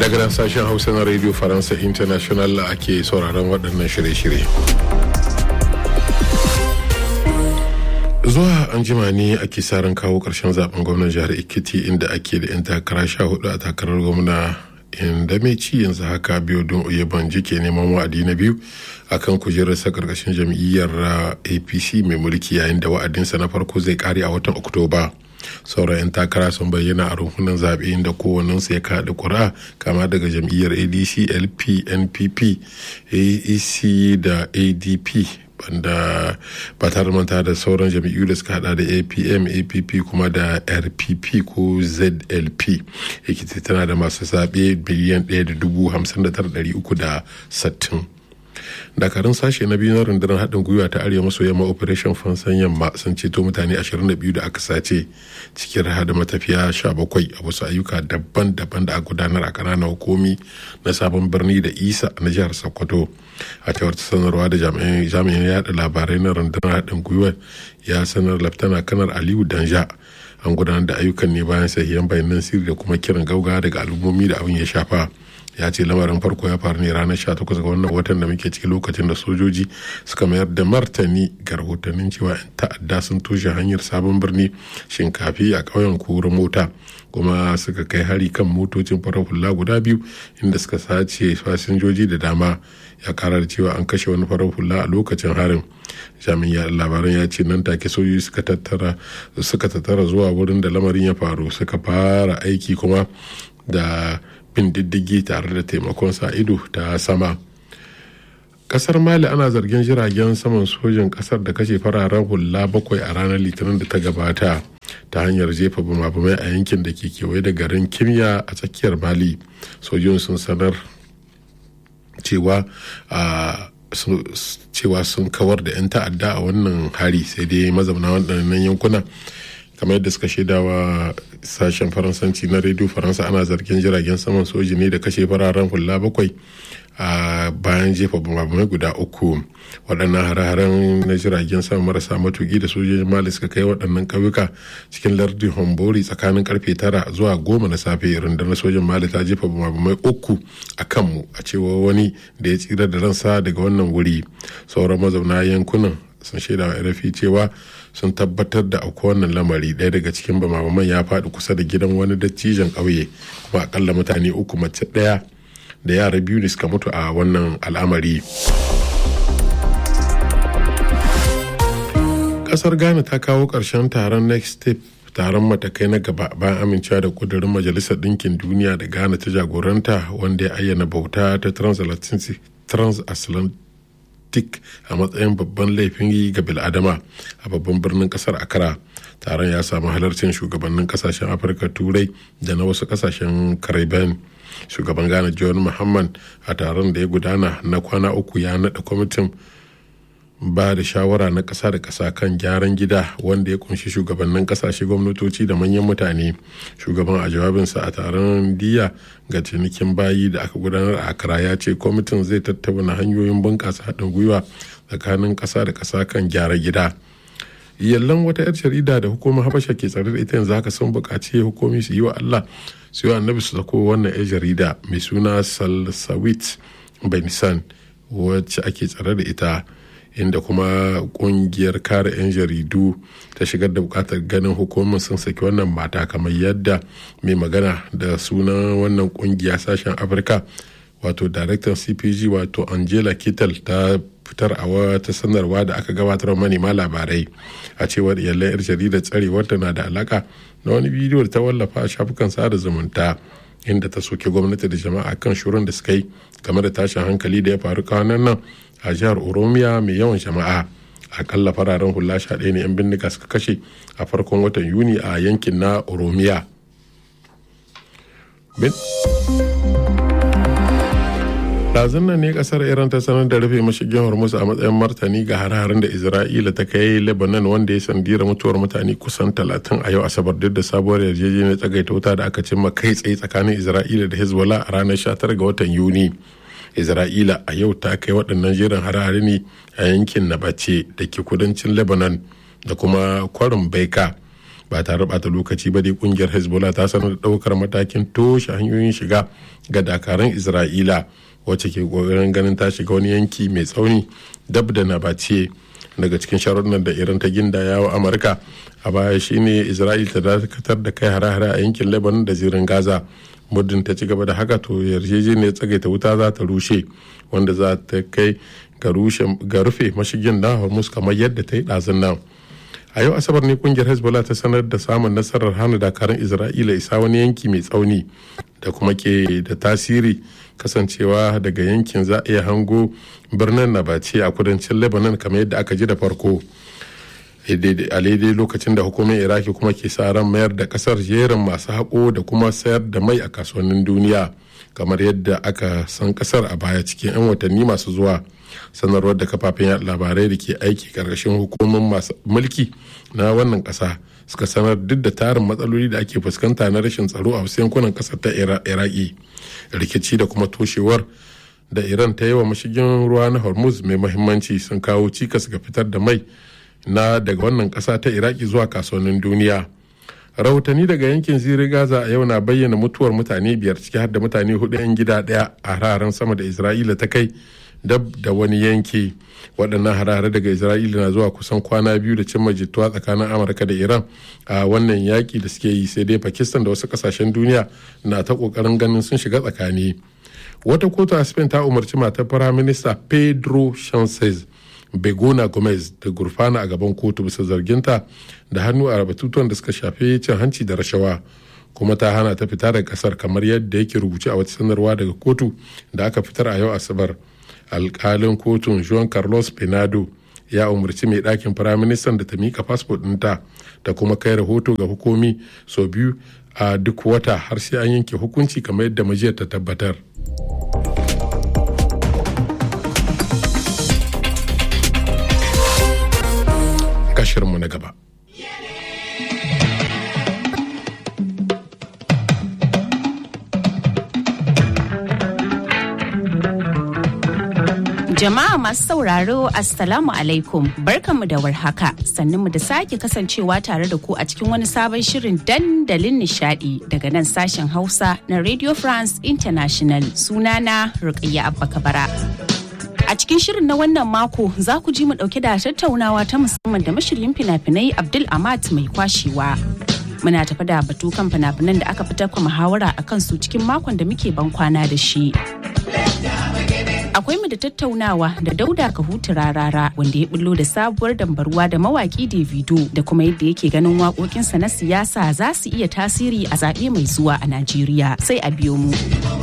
daga nan sashen hausa na radio faransa international ake sauraron waɗannan shirye-shirye zuwa an jima ne ake saran kawo ƙarshen zaben gwamnan jihar ikiti inda ake da 'yan takara sha hudu a takarar gwamna inda mai ci yanzu haka biyu don uyeban ke neman wa'adi na biyu akan kujerarsa karkashin jam'iyyar apc mai mulki yayin da wa'adinsa na farko zai kare a watan oktoba sauran 'yan takara sun bayyana a runhunan zaɓe inda kowannensu ya kaɗa ƙura kama daga jam'iyyar adc lp npp aec da adp banda ba tare manta da sauran jam'iyyu da suka hada da apm app kuma da rpp ko zlp ekiti tana da masu zaɓe biliyan 1,59,360 dakarun sashe na biyu na rundunar haɗin gwiwa ta arewa maso yamma operation fansan yamma sun ceto mutane 22 da aka sace cikin da matafiya 17 a wasu ayyuka daban-daban da a gudanar a ƙananan hukumi na sabon birni da isa na jihar sokoto a cewar sanarwa da jami'in yada labarai na rundunar haɗin gwiwa ya sanar laftana kanar aliyu danja an gudanar da ayyukan ne bayan sahihan bayanan sirri da kuma kiran gauga daga al'ummomi da abin ya shafa ya ce lamarin farko ya faru ne ranar 18 ga wannan watan da muke ciki lokacin da sojoji suka mayar da martani ga rahotannin cewa 'yan ta'adda sun toshe hanyar sabon birni shinkafi a ƙauyen kura mota kuma suka kai hari kan motocin farar hula guda biyu inda suka sace fasinjoji da dama ya kara da cewa an kashe wani farar hula a lokacin harin jami'in labaran ya ce nan take sojoji suka tattara suka tattara zuwa wurin da lamarin ya faru suka fara aiki kuma da bin diddigi tare da taimakon sa ido ta sama kasar mali ana zargin jiragen saman sojin kasar da kashe fararen hula bakwai a ranar litinin da ta gabata ta hanyar jefa bumabumai a yankin da ke kewaye da garin kimya a tsakiyar mali sojin sun sanar cewa cewa sun kawar da 'yan ta'adda a wannan hari sai dai mazauna waɗannan yankuna kamar yadda suka shaidawa sashen faransanci na rediyo faransa ana zargin jiragen saman soji ne da kashe fararen hula bakwai a bayan jefa bambamai guda uku waɗannan hare-haren na jiragen sama marasa matuki da sojojin mali suka kai waɗannan ƙauyuka cikin lardin hombori tsakanin karfe tara zuwa goma na safe rundunar sojin mali ta jefa bambamai uku a kanmu a cewa wani da ya tsira da ransa daga wannan wuri sauran mazauna yankunan sun shaida wa rfi cewa sun tabbatar da auku wannan lamari ɗaya daga cikin bamaman ya faɗi kusa da gidan wani dattijan ƙauye kuma akalla mutane uku mace ɗaya da yara biyu ne suka mutu a wannan al'amari ƙasar ghana ta kawo ƙarshen taron next step taron matakai na gaba bayan amincewa da kudurin majalisar ɗinkin duniya da ghana ta jagoranta wanda ya ayyana bauta ta transatlantic tik a matsayin babban laifin yi ga biladama a babban birnin kasar akara taron ya samu halarcin shugabannin kasashen afirka turai da na wasu kasashen caribbean shugaban ghana john muhammad a taron da ya gudana na kwana uku ya naɗa kwamitin ba da shawara na ƙasa da ƙasa kan gyaran gida wanda ya kunshi shugabannin ƙasashe gwamnatoci da manyan mutane shugaban a jawabinsa a taron diya ga cinikin bayi da aka gudanar a akara ya ce kwamitin zai tattauna hanyoyin bunƙasa haɗin gwiwa tsakanin ƙasa da ƙasa kan gyara gida yallan wata 'yar jarida da hukumar habasha ke tsare da ita yanzu haka sun buƙaci hukumi su yi wa allah su yi wa annabi su sako wannan 'yar jarida mai suna salsawit benisan wacce ake tsare da ita inda kuma kungiyar kare 'yan jaridu ta shigar da bukatar ganin hukumar sun saki wannan mata kamar yadda mai magana da sunan wannan kungiya sashen afirka wato daraktan cpg wato angela kittel ta fitar a wata sanarwa da aka gabatar manema labarai a cewar iyalan 'yar jaridar tsarewar ta na da alaka na wani bidiyo da ta wallafa a shafukan sada zumunta inda ta soke gwamnati da jama'a kan shirin da suka yi game da tashin hankali da ya faru kwanan nan a jihar oromiya mai yawan jama'a akalla fararen hula sha ɗaya ne 'yan bindiga suka kashe a farkon watan yuni a yankin na oromiya ɗazun nan ne kasar iran ta sanar da rufe mashigin hormuz a matsayin martani ga hare-haren da isra'ila ta kai lebanon wanda ya sandira mutuwar mutane kusan talatin a yau asabar duk da sabuwar yarjejeniyar tsagaita wuta da aka cimma kai tsaye tsakanin isra'ila da hezbollah a ranar 19 ga watan yuni isra'ila a yau ta kai waɗannan jerin hare-hare ne a yankin nabace da ke kudancin lebanon da kuma kwarin baika ba tare bata lokaci ba dai kungiyar hezbollah ta sanar da daukar matakin toshe hanyoyin shiga ga dakaran isra'ila wacce ke kokarin ganin ta shiga wani yanki mai tsauni dab da nabace daga cikin sharuɗan da iran ta ginda yawo amurka a baya shine isra'ila ta dakatar da kai hare-hare a yankin lebanon da zirin gaza muddin ta ci gaba da haka to yarjejeniyar tsagaita wuta za ta rushe wanda za ta kai ga rufe mashigin na hormuz kamar yadda ta yi ɗazun nan a yau asabar ne kungiyar hezbollah ta sanar da samun nasarar hana dakarun isra'ila isa wani yanki mai tsauni da kuma ke da tasiri kasancewa daga yankin za a iya hango birnin nabace a kudancin lebanon kamar yadda aka ji da farko a daidai lokacin da hukumar iraki kuma ke sa ran mayar da kasar jerin masu haƙo da kuma sayar da mai a kasuwannin duniya kamar yadda aka san kasar a baya cikin 'yan watanni masu zuwa sanarwar da kafafen yaɗa labarai da ke aiki ƙarƙashin hukumar masu mulki na wannan ƙasa suka sanar duk da tarin matsaloli da ake fuskanta na rashin tsaro a wasu yankunan ƙasar ta iraki rikici da kuma toshewar da iran ta yi wa mashigin ruwa na hormuz mai mahimmanci sun kawo cikas ga fitar da mai na daga wannan ƙasa ta iraki zuwa kasuwannin duniya rahotanni daga yankin ziri gaza a yau na bayyana mutuwar mutane biyar ciki har da mutane hudu 'yan gida daya a hararen sama da isra'ila ta kai dab da wani yanki waɗannan harare daga isra'ila na zuwa kusan kwana biyu da cimma jituwa tsakanin amurka da iran a wannan yaƙi da suke yi sai dai pakistan da wasu ƙasashen duniya na ta ƙoƙarin ganin sun shiga tsakani wata kotu a spain ta umarci matar firaminista pedro sanchez begona gomez da gurfana a gaban kotu bisa zarginta da hannu a batutuwan da suka shafi cin hanci da rashawa kuma ta hana ta fita daga kasar kamar yadda yake rubuce a wata sanarwa daga kotu da aka fitar a yau asabar alkalin kotun juan carlos penado ya umarci mai ɗakin firaministan da ta mika fasfo ɗinta da kuma kai rahoto ga hukumi sau biyu a duk wata har sai an yanke hukunci kamar yadda majiyar ta tabbatar. shirinmu na gaba. Jama'a masu sauraro Assalamu alaikum barkanmu da warhaka mu da sake kasancewa tare da ku a cikin wani sabon shirin dandalin nishadi daga nan sashen Hausa na Radio France International sunana Rukayya Abba Kabara. A cikin shirin na wannan mako za ku ji mu dauke da tattaunawa ta musamman da mashiryin fina-finai Abdul Amat mai kwashewa. Muna tafi da batu kan fina-finan da aka fitar kuma muhawara a kansu cikin makon da muke ban kwana da shi. Akwai mu da tattaunawa da Dauda Kahutu Rarara wanda ya bullo da sabuwar dambarwa da mawaki Davido da kuma yadda yake ganin waƙoƙinsa na siyasa za su iya tasiri a zaɓe mai zuwa a Najeriya sai a biyo mu.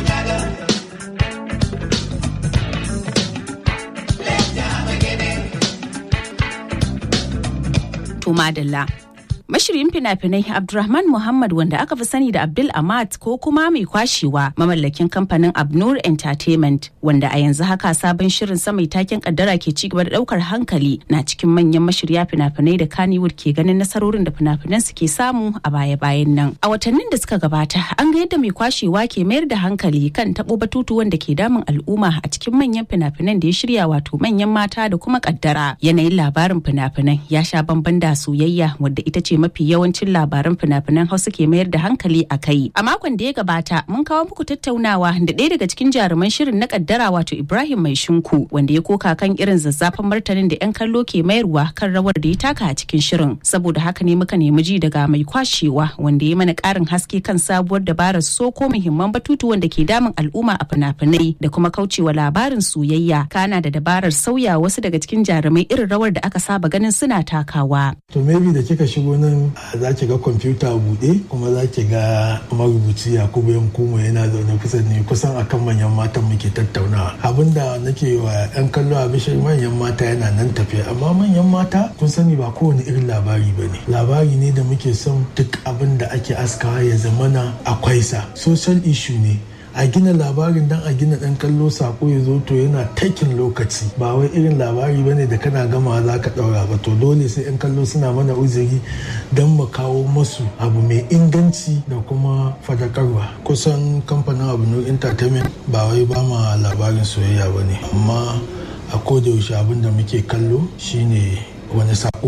To madalla. Mashirin fina-finai Abdulrahman Muhammad wanda aka fi sani da Abdul Amat ko kuma mai kwashewa mamallakin kamfanin Abnur Entertainment wanda a yanzu haka sabon shirin sa mai taken kaddara ke ci gaba da daukar hankali na cikin manyan mashirya fina-finai da Kannywood ke ganin nasarorin da fina-finan su ke samu a baya-bayan nan. A watannin da suka gabata an ga yadda mai kwashewa ke mayar da hankali kan tabo batutuwan da ke damun al'umma a cikin manyan fina-finan da ya shirya wato manyan mata da kuma kaddara. Yanayin labarin fina-finan ya sha bamban da soyayya wadda ita ce mafi yawancin labaran fina-finan hausa ke mayar da hankali a kai a makon da ya gabata mun kawo muku tattaunawa da ɗaya daga cikin jaruman shirin na kaddara wato ibrahim mai shinku wanda ya koka kan irin zazzafan martanin da yan kallo ke mayarwa kan rawar da ya taka a cikin shirin saboda haka ne muka nemi ji daga mai kwashewa wanda ya mana ƙarin haske kan sabuwar dabarar soko muhimman batutuwan da ke damun al'umma a fina-finai da kuma kaucewa labarin soyayya kana da dabarar sauya wasu daga cikin jarumai irin rawar da aka saba ganin suna takawa. To maybe da kika shigo nan za ki ga kwamfuta buɗe kuma za ki ga marubuci yakubu yankumo yana zaune kusa ne kusan akan manyan matan muke tattaunawa abinda nake wa yan kallo a bishir manyan mata yana nan tafiya amma manyan mata kun sani ba kowane irin labari ba ne labari ne da muke son duk abin da ake askawa ya zamana akwai sa social issue ne a gina labarin dan a gina dan kallo sako ya zo to yana takin lokaci ba wai irin labari bane da kana gama za ka daura ba to dole sai yan kallo suna mana uzuri don mu kawo masu abu mai inganci da kuma fadakarwa kusan kamfanin abu entertainment ba wai ba ma labarin soyayya ba ne amma a koda yaushe abin da muke kallo shine wani sako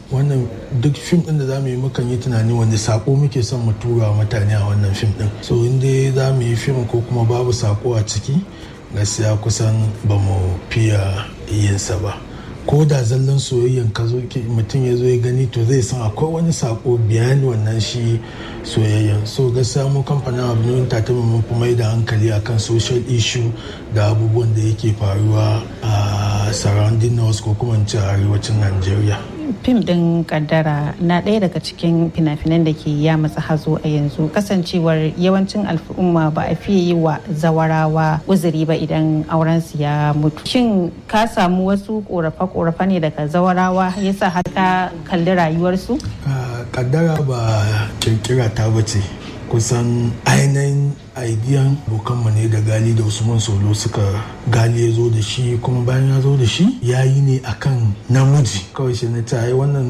wannan duk fim din da za mu yi mukan yi tunani wani sako muke son mu tura mutane a wannan fim din so in dai za mu yi fim ko kuma babu sako a ciki gaskiya kusan ba mu fiya yinsa ba ko da zallan soyayyan ka zo mutum ya zo ya gani to zai san akwai wani sako biyan wannan shi soyayyan so gaskiya mu kamfanin abu ta mun fi mai da hankali akan social issue da abubuwan da yake faruwa a surrounding north ko kuma ce arewacin najeriya fim din kaddara na ɗaya daga cikin fina-finan da ke ya matsa hazo a yanzu kasancewar yawancin al'umma ba a fiye yi wa zawarawa uzuri ba idan aurensu ya mutu shin ka samu wasu korafe-korafe ne daga zawarawa yasa har ka kalli rayuwarsu kaddara ba kirkira ta bace kusan ainihin aidiyan abokanmu ne da gali da usman solo suka gali ya zo da shi kuma bayan ya zo da shi ya yi ne akan namiji kawai shi na ta wannan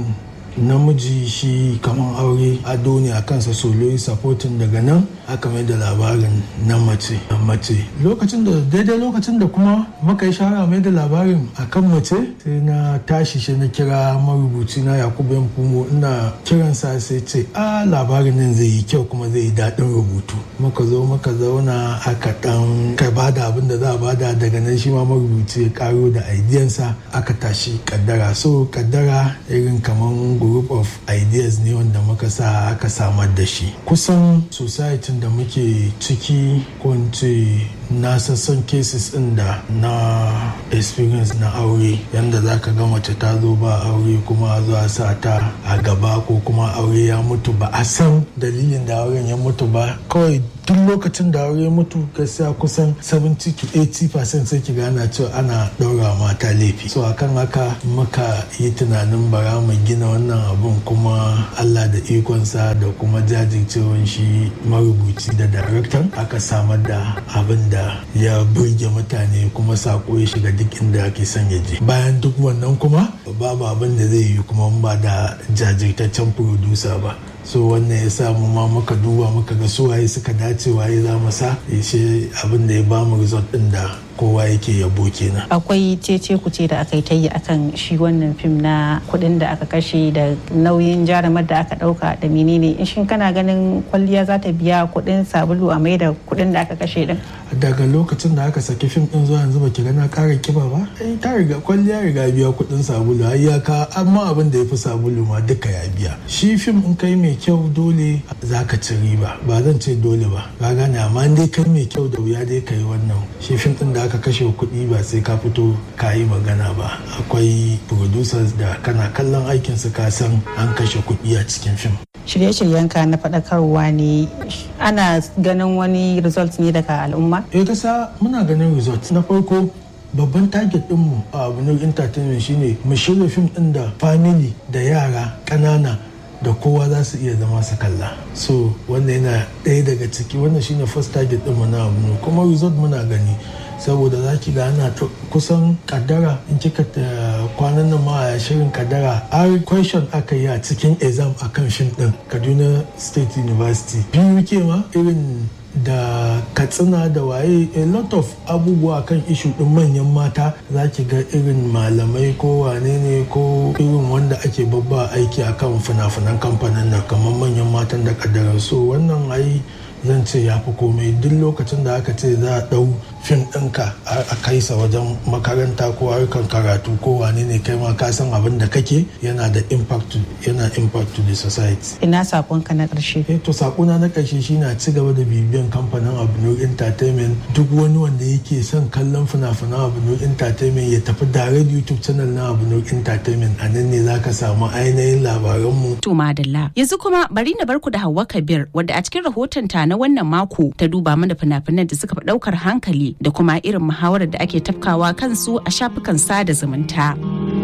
namiji shi kamar aure ado ne a kansa solo yi supporting daga nan aka mai da labarin na mace mace lokacin da daidai lokacin da kuma muka yi shara mai da labarin akan mace sai na tashi shi na kira marubuci na yakubu yan fumo ina kiransa sai ce a labarin nan zai yi kyau kuma zai yi daɗin rubutu muka zo muka zauna aka ɗan kai bada abin da za a bada daga nan shi ma marubuci ya karo da aidiyansa aka tashi kaddara so kaddara irin kamar group of ideas ne wanda muka sa aka samar da shi kusan society da muke ciki ko ce na sassan cases ɗin da na experience na aure yadda za ka ga mace ta zo ba aure kuma zuwa sa ta a gaba ko kuma aure ya mutu ba a san dalilin da auren ya mutu ba kawai duk lokacin da aure mutu gaskiya kusan 70 to 80% sai ki gana cewa ana ɗaura mata laifi so akan haka muka yi tunanin bara mu gina wannan abun kuma allah da ikonsa da kuma jajircewan shi marubuci da daraktan aka samar da abin da ya burge mutane kuma sako ya shiga duk inda ake son ya je bayan duk wannan kuma babu abin da zai yi kuma ba da jajirtaccen producer ba so wannan ya sa mu ma muka duba muka ga su waye suka dace waye za mu sa shi abin da ya ba mu result din da kowa yake yabo kenan akwai cece kuce da aka yi ta yi akan shi wannan fim na kuɗin da aka kashe da nauyin jarumar da aka ɗauka da menene in shin kana ganin kwalliya za ta biya kuɗin sabulu a mai da kuɗin da aka kashe din daga lokacin da aka saki fim din zuwa yanzu baki gana ƙara kiba ba ai ta riga kwalliya riga biya kuɗin sabulu ai ya ka amma abin da ya fi sabulu ma duka ya biya shi fim in kai mai kyau dole za ka ci riba ba zan ce dole ba ka gane amma dai kai mai kyau da wuya dai ka yi wannan shi fim din da aka kashe kuɗi ba sai ka fito ka yi magana ba akwai producers da kana kallon aikinsu ka san an kashe kuɗi a cikin fim shirye-shiryenka na faɗakarwa ne ana ganin wani result ne daga al'umma? eh kasa muna ganin result na farko babban target dinmu a abinur entertainment shine mu shirya fim din da family da yara ƙanana da kowa za su iya zama su kalla so wannan yana ɗaya daga ciki wannan shine first target ɗinmu na abu kuma result muna gani saboda za ki ga ana kusan kaddara in kika kwanan nan ma a shirin kaddara har question aka yi a cikin exam akan fim din kaduna state university biyu ke ma irin da katsina da waye a lot of abubuwa kan ishu din manyan mata za ki ga irin malamai ko wane ne ko irin wanda ake babba aiki akan fina-finan kamfanin nan kamar manyan matan da kaddara so wannan ai zan ce ya fi komai duk lokacin da aka ce za a ɗau fim ɗinka a kai sa wajen makaranta ko harkar karatu ko wane ne kai ma ka san abin da kake yana da impact yana impact to the society ina sakonka na ƙarshe eh to sakona na ƙarshe shine a ci gaba da bibiyan kamfanin Abnur Entertainment duk wani wanda yake son kallon fina-finan Abnur Entertainment ya tafi direct YouTube channel na Abnur Entertainment a nan ne zaka samu ainihin labaranmu to madalla yanzu kuma bari na barku da Hauwa Kabir wadda a cikin rahoton ta na wannan mako ta duba mana fina-finan da suka fi ɗaukar hankali da kuma irin muhawarar da ake tafkawa kansu a shafukan sada zumunta.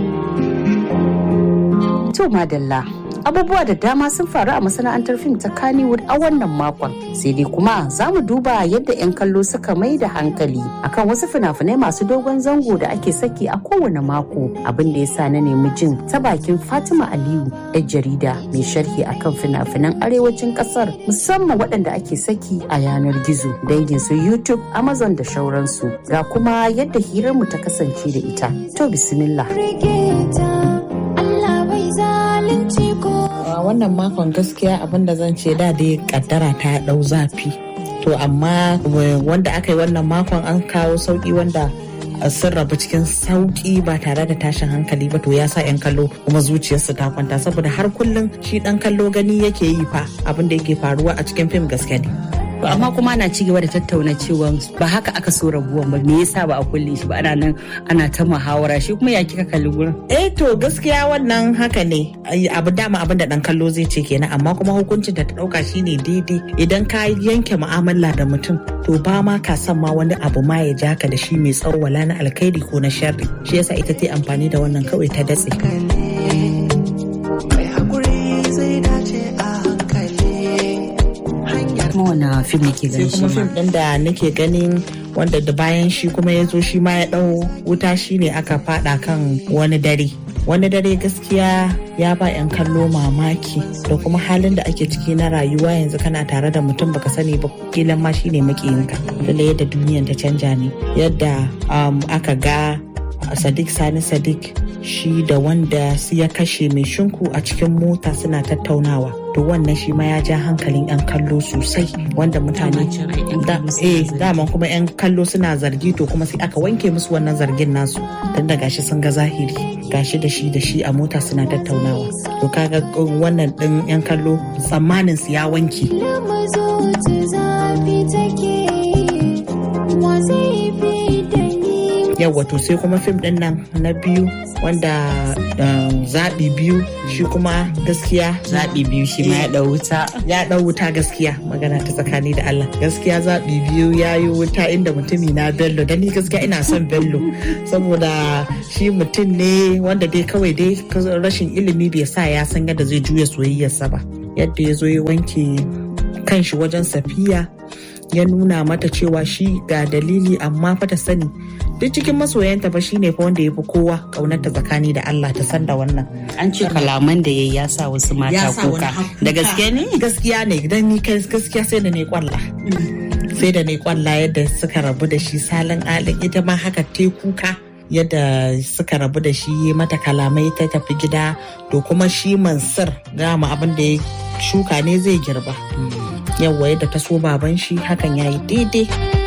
To madalla abubuwa da dama sun faru a masana'antar fim ta Kannywood a wannan makon sai dai kuma za mu duba yadda 'yan kallo suka mai da hankali akan wasu fina-finai masu dogon zango da ake saki a kowane mako abin da ya sa na nemi jin ta bakin Fatima Aliyu 'yar jarida mai sharhi akan fina-finan arewacin kasar musamman waɗanda ake saki a yanar gizo dangin su YouTube, Amazon da shauransu ga kuma yadda hirarmu ta kasance da ita. To bismillah. wannan makon gaskiya abin da zan ce da dai kaddara ta dau zafi to amma wanda aka yi wannan makon an kawo sauki wanda sun rabu cikin sauki ba tare da tashin hankali ba to ya sa 'yan kallo kuma zuciyarsu ta kwanta saboda har kullum shi dan kallo gani yake yi fa abin da yake faruwa a cikin fim gaske ne To amma kuma ana ci gaba da tattauna cewa ba haka aka so rabuwan ba me yasa ba a kulle shi ba ana nan ana ta muhawara shi kuma ya kika kalli gurin. Eh to gaskiya wannan haka ne abu dama abin da dan kallo zai ce kenan amma kuma hukuncin da ta dauka shine daidai idan ka yanke mu'amala da mutum to ba ma ka san ma wani abu ma ya jaka da shi mai tsawo wala na alkhairi ko na sharri shi yasa ita ta amfani da wannan kawai ta datse. kuma wani fim nake ganin shi kuma fim din da nake ganin wanda da bayan shi kuma ya zo shi ma ya dau wuta shi ne aka fada kan wani dare wani dare gaskiya ya ba 'yan kallo mamaki da kuma halin da ake ciki na rayuwa yanzu kana tare da mutum baka sani ba kilan ma shi ne makiyinka da yadda duniyan ta canja ne yadda aka ga sadiq sani sadiq shi da wanda su ya kashe mai shinku a cikin mota suna tattaunawa to wannan shi ma ya ja hankalin 'yan kallo sosai wanda mutane eh daman kuma 'yan kallo suna zargi to kuma sai aka wanke musu wannan zargin nasu tun da gashi sun ga zahiri gashi da shi da shi a mota suna tattaunawa to kaga wannan din 'yan kallo tsammanin su ya wanke yawa to sai kuma fim din nan na biyu wanda zaɓi biyu shi kuma gaskiya zaɓi biyu shi ma ya ɗau wuta ya ɗau wuta gaskiya magana ta tsakani da Allah gaskiya zaɓi biyu ya yi wuta inda mutumi na bello da ni gaskiya ina son bello saboda shi mutum ne wanda dai kawai dai rashin ilimi bai sa ya san yadda zai juya soyayyarsa ba yadda ya zo ya wanke kanshi wajen safiya ya nuna mata cewa shi ga dalili amma fa ta sani duk cikin masoyanta fa shine fa wanda ya fi kowa kaunarta tsakani da Allah ta san da wannan an ce kalaman da yayi ya sa wasu mata kuka da gaske ne gaskiya ne idan ni kai gaskiya sai da ne kwalla sai da ne kwalla yadda suka rabu da shi salin alin ita ma haka te kuka yadda suka rabu da shi mata kalamai ta tafi gida to kuma shi mansur gama abin da ya shuka ne zai girba yawwa yadda ta so baban shi hakan ya yi daidai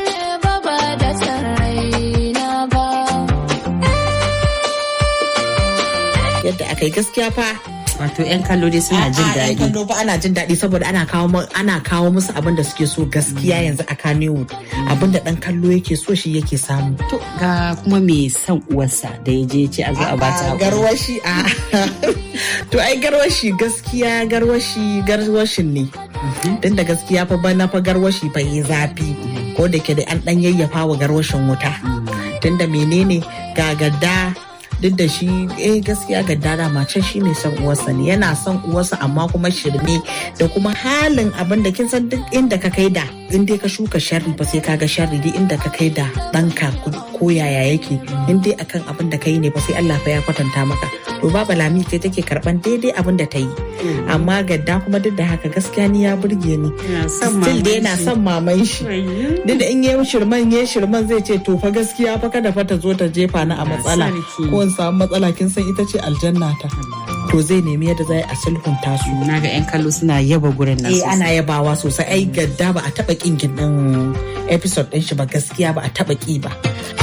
yadda aka yi gaskiya fa wato 'yan kallo dai suna jin daɗi. 'yan kallo fa ana jin daɗi saboda ana kawo ana kawo musu abin da suke so gaskiya yanzu a Kannywood abin da ɗan kallo yake so shi yake samu. To ga kuma mai son uwarsa da ya je ce a zo a bata hakuri. Garwashi a to ai garwashi gaskiya garwashi garwashin ne. Tun da gaskiya fa bana fa garwashi fa yi zafi ko da ke da an ɗan yayyafa wa garwashin wuta. Tun da menene ga gadda duk da shi eh gaskiya ga dara mace shi mai son uwarsa ne yana son uwarsa amma kuma shirme da kuma halin abin da kin san duk inda ka kai da in dai ka shuka sharri ba sai ka ga sharri duk inda ka kai da ɗanka ko yaya yake in dai akan abin da ka yi ne ba sai Allah fa ya kwatanta maka to baba lami ce take karban daidai abin da ta yi amma gadda kuma duk da haka gaskiya ni ya burge ni still dai yana son maman shi duk da in yi shirman yi shirman zai ce to fa gaskiya fa kada fa ta zo ta jefa ni a matsala ko in samu matsala kin san ita ce aljanna ta to zai nemi yadda zai a sulhunta su na ga yan kallo suna yaba gurin nan eh ana yabawa sosai ai gadda ba a taba kin din episode din shi ba gaskiya ba a taba ki ba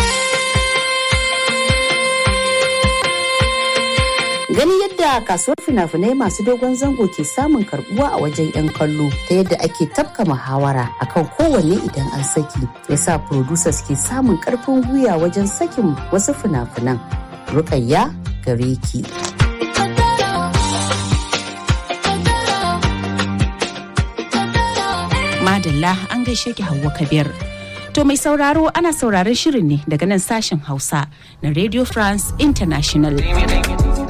Gani yadda kasuwar fina-finai masu dogon zango ke samun karbuwa a wajen 'yan kallo ta yadda ake tafka muhawara akan kowanne idan an saki ya sa producers ke samun karfin gwiwa wajen sakin wasu fina-finan. Rukayya gare ki. Madalla an gaishe ki Hauwa Kabir. To mai sauraro ana sauraron shirin ne daga nan sashen Hausa na Radio France International.